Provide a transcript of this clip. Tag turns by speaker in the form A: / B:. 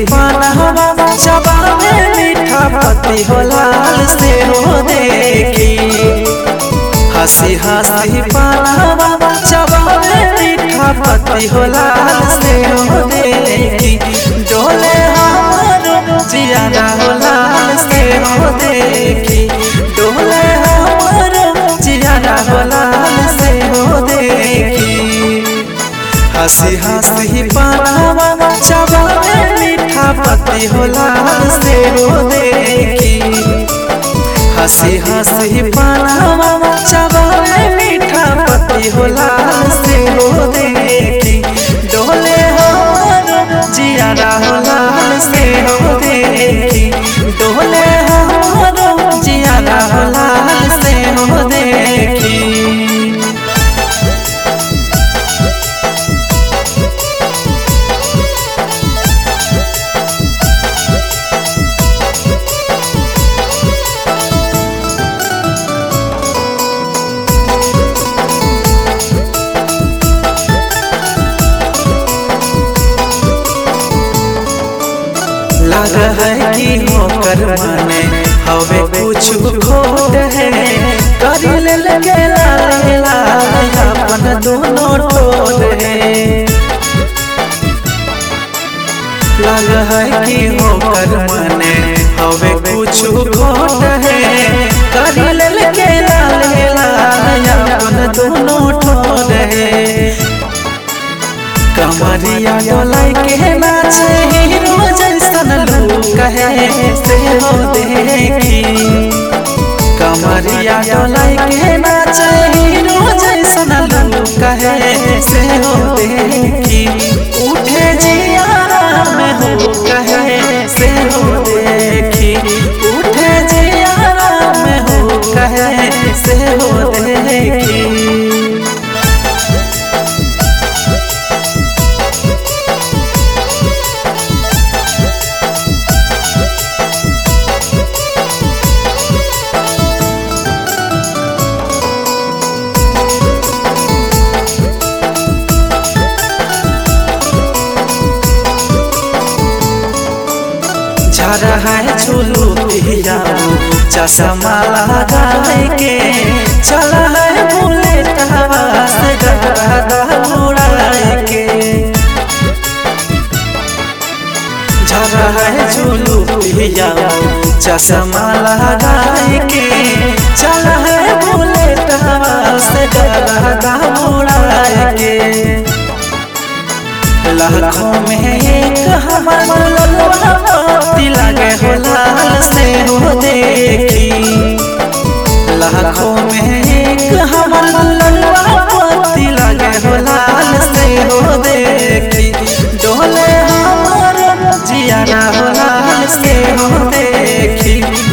A: पानहवा चबावे मीठा पति हो लाल से हो देखी हंसी हंसी पानहवा चबावे मीठा पति हो लाल से हो देखी डोले हमारो जियारा हो लाल से हो देखी डोले हमारो जियारा हो लाल से हो देखी हंसी हंसी पानावा चबावे मीठा पति हो लाल से हो देखी हंसी हंसी पानावा चबावे मीठा पति हो लाल से हो देखी डोले हमारो जियारा हो लाल से हो देखी डोले हमारो जियारा हो लाल से हो देखी लग है कि होकर माने हवे कुछ खोट है कर ले लगे लाले लाले अपन दोनों ठोर है लग है कि होकर माने हवे कुछ खोट है कर ले लगे लाले लाले अपन दोनों ठोर है कमरिया डोलाई के नाचे हीरो जैसन लोग कहे से हो देखी कमरिया डोलाई के नाचे हीरो जैसन लोग कहे से हो देखी उठे जियारा में हो कहे से हो देखी उठे जियारा में हो कहे से हो देखी झरा है झूलू पिया चश्मा लगाए के चला है बुलेट हवा से गदा उड़ाए के झरा है झूलू पिया चश्मा लगाए के चला है बुलेट हवा से गदा उड़ाए के लाखों में एक हमारा ललवा मोती लगे हो लाल से हो देखी लाखों में एक हमारा ललवा मोती लगे हो लाल से हो देखी डोले हमारा जियारा हो लाल से हो देखी